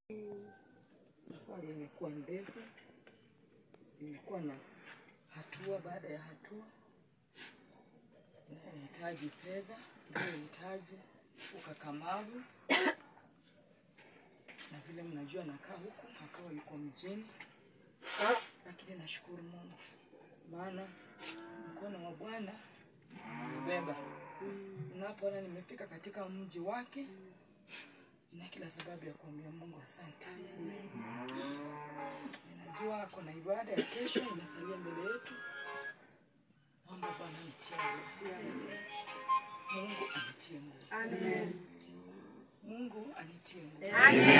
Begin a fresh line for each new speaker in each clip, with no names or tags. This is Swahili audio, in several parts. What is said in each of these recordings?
Safari imekuwa ndefu, imekuwa na hatua baada ya hatua, inahitaji fedha, inahitaji ukakamavu, na vile mnajua nakaa huku, akawa yuko mjini, lakini nashukuru Mungu maana mkono wa Bwana unanibeba. Ninapoona nimefika katika mji wake, nina kila sababu ya kuambia Mungu asante. Ninajua ako na ibada ya kesho inasalia mbele yetu. Naomba Bwana anitie nguvu. Mungu anitie nguvu. Mungu anitie nguvu.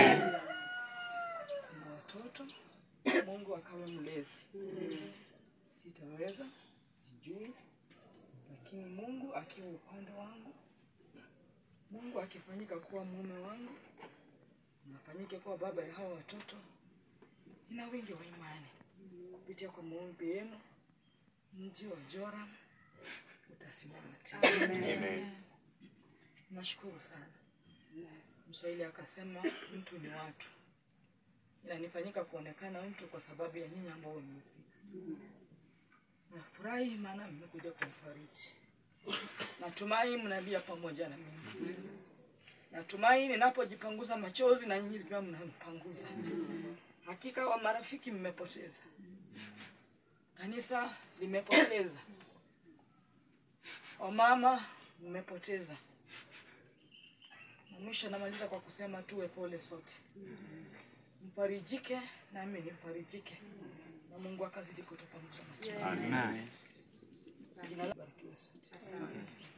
Kuna watoto, Mungu akawe mlezi. Sitaweza, sijui, lakini Mungu akiwa upande wangu, Mungu akifanyika kuwa mume wangu, nafanyike kuwa baba ya hawa watoto, nina wingi wa imani kupitia kwa maombi yenu, mji wa Joram utasimama tena. Nashukuru sana. Mswahili akasema mtu ni watu, inanifanyika kuonekana mtu kwa sababu ya nyinyi ambao mmefika. Nafurahi maana mmekuja kunifariji. Natumai mnalia pamoja na mimi. Natumai ninapojipanguza machozi na nyinyi pia mnanipanguza. Hakika wa marafiki mmepoteza, kanisa limepoteza, wamama mmepoteza. Na mwisho namaliza kwa kusema tuwe pole sote, mfarijike nami nifarijike, na Mungu akazidi kutupa msamaha. Jina lako barikiwe sote. Asante.